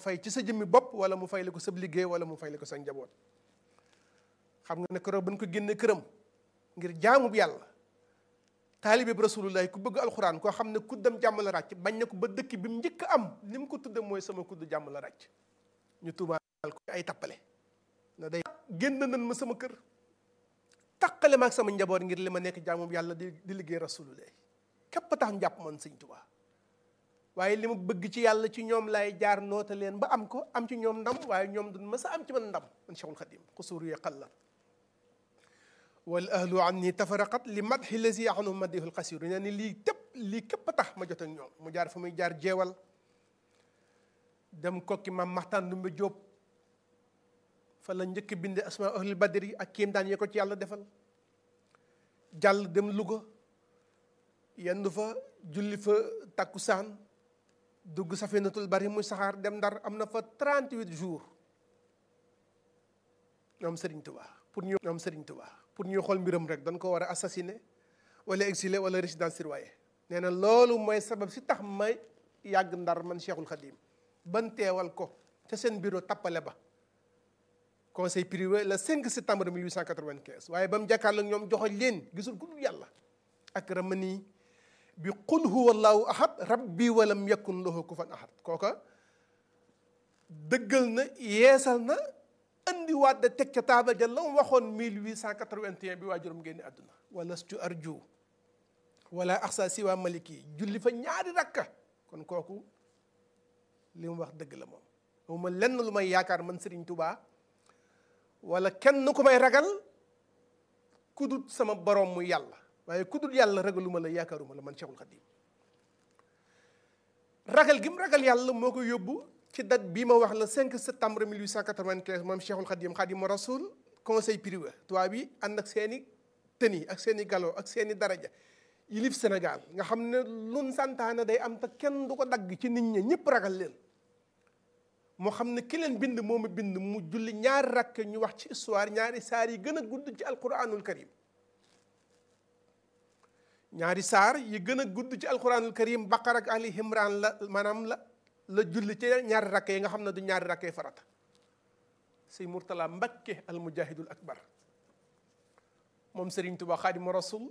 fay ci sa jëmmi bopp wala mu fay la ko sab liggéey wala mu fay la ko sa njaboot xam nga ne keroog bañ ko génne këram ngir jaamu bi yàlla taalibe bi rasulullahi ku bëgg alxuraan koo xam ne kuddam jàmm la ràcc bañ na ko ba dëkk bi mu njëkk am ni mu ko tudde mooy sama kudd jàmm la ràcc ñu tuumaal ko ay tappale na day génn nañ ma sama kër taqale ma ak sama njaboot ngir li ma nekk jaamu bi yàlla di di liggéey rasulullahi képp tax njàpp man sëñ Tuubaa waaye li ma bëgg ci yàlla ci ñoom laay jaar noota leen ba am ko am ci ñoom ndam waaye ñoom duñ ma sa am ci man ndam man Cheikhul Khadim xusuur yi xalla wal ahlu anni tafaraqat li madhi lazi anhu madihul xasiru nee ni lii tépp lii képp a tax ma jot ak ñoom mu jaar fa muy jaar jeewal dem kokki maam maxtaan dumbe jóob fa la njëkk binde asma ahlul badri ak kéem daan yee ko ci yàlla defal jàll dem Louga yendu fa julli fa takkusaan dugg safinatul bari muy saxaar dem ndar am na fa 38 jours ñoom Serigne Touba pour ñu ñoom Serigne Touba pour ñuy xool mbiram rek dañ ko war a assassiner wala exiler wala résidence surveillée nee na loolu mooy sabab si tax may yàgg ndar man Cheikhul Khadim ban teewal ko ca seen bureau tappale ba conseil privé le 5 septembre 1895 waaye ba mu jàkkaarloo ak ñoom joxoñ leen gisul ku dul yàlla ak ramani bi qul huwa allahu ahad rabbi walam yakun lahu kufuwan ahad kooka dëggal na yeesal na andiwaat da teg ca taabal ja la mu waxoon 1881 bi waajuram génne àdduna wala stu arju wala axsa siwa maliki julli fa ñaari rakka kon kooku li mu wax dëgg la moom mooma lenn lu may yaakaar man Serigne Touba wala kenn ku may ragal ku dul sama borom mu yàlla waaye ku dul yàlla ragaluma la yaakaaruma la man Cheikhul Khadim ragal gi mu ragal yàlla moo ko yóbbu ci date bii ma wax la 5 septembre 1895 moom Cheikhul Khadim Khadimu Rasul conseil privé tubaab bi ànd ak seeni tëni ak seeni galoo ak seeni daraja yilif Sénégal nga xam ne lun santaane day am te kenn du ko dagg ci nit ñi ñëpp ragal leen moo xam ne ki leen bind moo ma bind mu julli ñaari rakk ñu wax ci histoire ñaari saar yi gën a gudd ci alquranul karim ñaari saar yi gën a gudd ci alquranul karim baqara ak ali imran la maanaam la la julli ci ñaari rakk yi nga xam ne du ñaari rakkee farata sëñ Murtala Mbakke al mujahidul akbar moom Serigne Touba Xaadimu Rasul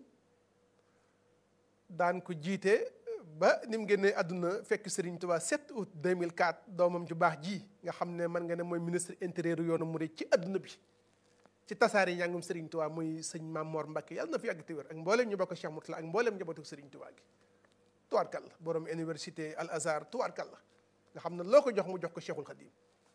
daan ko jiite ba ni mu génnee àdduna fekk Serigne Touba 7 août 2004 doomam ju baax ji nga xam ne mën nga ne mooy ministre intérieur yoonu murid ci àdduna bi ci tasaari njàngum Serigne Touba muy sëñ Maam Mor Mbakke yàlla na fi yàgg te wér ak mbooleem ñu bokk Cheikh Mourtala ak mbooleem njabootu Serigne Touba gi tuwaarkal la borom université Al Azhar tuwaarkal la nga xam ne loo ko jox mu jox ko Cheikhul Khadim